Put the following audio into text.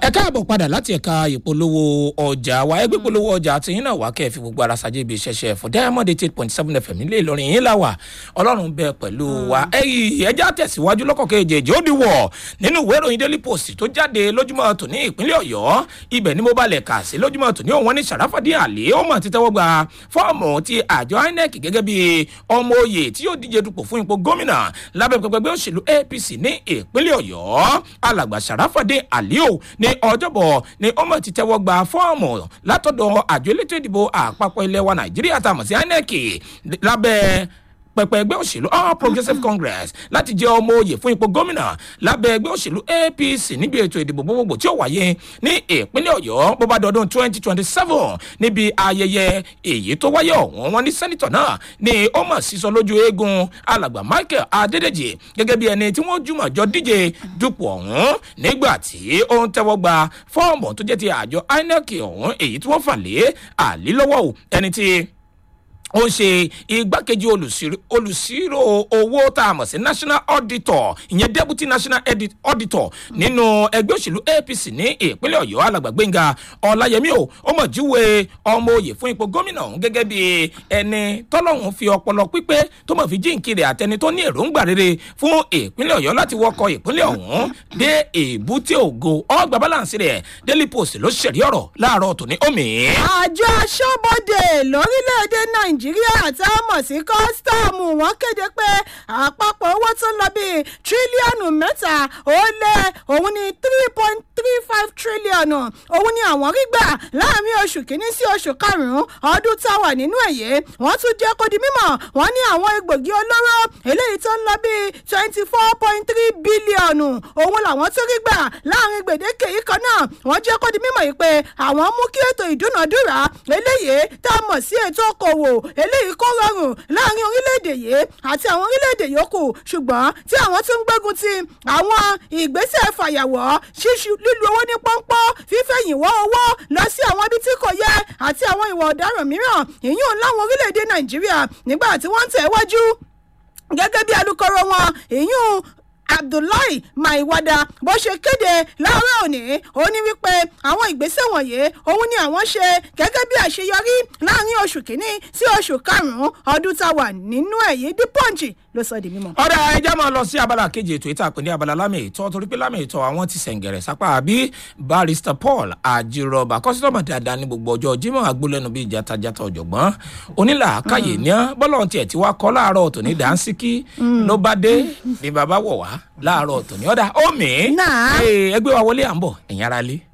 ẹ káàbọ̀ padà láti ẹ̀ka ìpolówó ọjà wa ẹgbẹ́ ìpolówó ọjà àti yín náà wá kẹ́ ẹ fi gbogbo ara ṣàjẹ́ ibi ìṣẹ̀ṣẹ̀ fún diamond eight point seven fm nílé ìlọrin yín là wà ọlọ́run bẹ pẹ̀lú wa ẹ̀yìn ẹja tẹ̀síwájú lọ́kọ̀ kejì ó di wọ̀ nínú ìwé ìròyìn daily post tó jáde lójúmọ́ tòní ìpínlẹ̀ ọ̀yọ́ ibẹ̀ ni mo balẹ̀ kà sí lójúmọ́ tòní òun ní sàràfàdí àlè ó mọ̀ títẹ́wọ́ gba fọ́ọ̀mù ti àjọ inec gẹ́gẹ́ bí ọmọ oyè tí yóò díje dupò fún ipò gómìnà lábẹ́ pẹpẹgbẹ òṣèlú apc ní ìpínlẹ̀ ọ̀yọ́ alàgbà sàràfàdí àlè ò ní ọjọ́bọ̀ ni ọmọ ti tẹ́wọ́ gba fọ́ọ̀mù látọ̀dọ̀ àjọ elétò ìdìbò àpapọ̀ ilẹ̀ wa nàìjíríà tàmọ̀ sí inec lábẹ́ pẹpẹ ẹgbẹ́ òṣèlú all progressives congress láti jẹ́ ọmọ oyè fún ipò gómìnà lábẹ́ ẹgbẹ́ òṣèlú apc níbi ètò ìdìbò gbogbogbò tí ó wáyé ní ìpínlẹ̀ ọ̀yọ́ bó bá dọdún twenty twenty seven níbi ayẹyẹ èyí tó wáyé ọ̀hún wọn ní sẹ́nitọ̀ náà ní ó mọ̀ sísọ lójú eégún alàgbà michael adédèjì gẹ́gẹ́ bí ẹni tí wọ́n jùmọ̀ jọ díje dupò ọ̀hún nígbà tí ó ń tẹ́wọ́ gba fọ́ọ̀mù tó jẹ́ ti àjọ inec ọ̀hún èyí tí wọ́n fà lé àlélọ́wọ́ ẹni tí ó ń ṣe igbákejì olùsírò owó tá a mọ̀ sí national auditor ìyẹn deputy national auditor nínú ẹgbẹ́ òṣèlú apc ní ìpínlẹ̀ ọ̀yọ́ alàgbàgbẹ́ngà ọ̀làyẹmí o ó mọ̀ júwe ọmọ òye fún ipò gómìnà ọ̀hún gẹ́gẹ́ bí ẹni tọ́lọ́hún fi ọpọlọ pípé tó mọ̀ fi jíǹkiri àtẹni tó ní èròǹgbà rere fún ìpínlẹ̀ ọ̀yọ́ láti wọkọ̀ ìpínlẹ̀ ọ̀hún dé èbúté ògo ọgbà balance rẹ̀ daily post ló ṣẹ̀rí ọ̀rọ̀ láàárọ̀ tòní omi. àjọ aṣọ́bodè lórílẹ̀‐èdè nàìjíríà tá a mọ̀ sí kọ́sítọ́ọ̀mù wọ́n kéde pé àpapọ̀ owó tó ń lọ bíi tírílíọ̀nù mẹ́ta ó lé òun ní three point three five tírílíọ̀nù òun ni àwọn rí gbà láàrin oṣù kínní sí oṣù karùn-ún ọdún táwà nínú èyí wọ́n tún jẹ́ kó di mímọ̀ wọ́n ní àwọn egbògi olóró eléyìí tó ń lọ bíi twenty four point three bílíọ̀nù òun làwọn tún rí gbà láàrin gbèdéke yìí kan náà wọ́n jẹ́ kó di mímọ̀ yìí pé àwọn mú kí ètò ìdúnàdúrà eléyìí tá a mọ̀ sí ètò okòwò eléyìí kó rọrùn láàrin orílẹ̀-èdè yìí àti àwọn orílẹ̀-èdè yòókù ṣùgbọ́n tí àwọn tún ń gbógun ti àwọn ìgbésẹ̀ fàyàwọ́ ṣíṣu lílu owó ní pọ́npọ́ fífẹ̀yìnwọ́ owó lọ sí àwọn ibi tí kò yẹ àti àwọn ìwà ọ̀daràn mìíràn ìyún láwọn orílẹ̀-èdè nàìjíríà nígbà tí wọ́n ń tẹ̀ wájú gẹ́gẹ́ bí alūkkóró wọn ìyún abdullahi maiwada bó ṣe kéde láàárọ̀ òní ó ní wípé àwọn ìgbésẹ̀ wọ̀nyí òun ni àwọn ṣe gẹ́gẹ́ bí àṣeyọrí láàrin oṣù kínní sí oṣù karùn-ún ọdún tá a wà nínú èyí dí pọ́ǹchì ló sọ di mímọ́. ọ̀dà ẹja máa lọ sí abala kejì ètò ìta pè ní abala lámì ìtọ́ torí pé lámì ìtọ́ àwọn ti sẹ̀ǹgẹ̀rẹ̀ sápá àbí barrister paul àjìrọ̀bà kọ́sítọ́mà dáadáa ní gbogbo ọjọ́ jimoh agbólẹ́nu bíi jatajata ọ̀jọ̀gbọ́n onílàákàyè ní bọ́lọ̀ tiẹ̀ tí wàá kọ́ láàárọ̀ tòní dáńsíkí ló bá dé ní bàbá wọ̀ wá láàárọ̀ tòní ọ̀dà omi ẹgbẹ́ wa wọlé à ń bọ̀ ẹ̀yìn ara lé.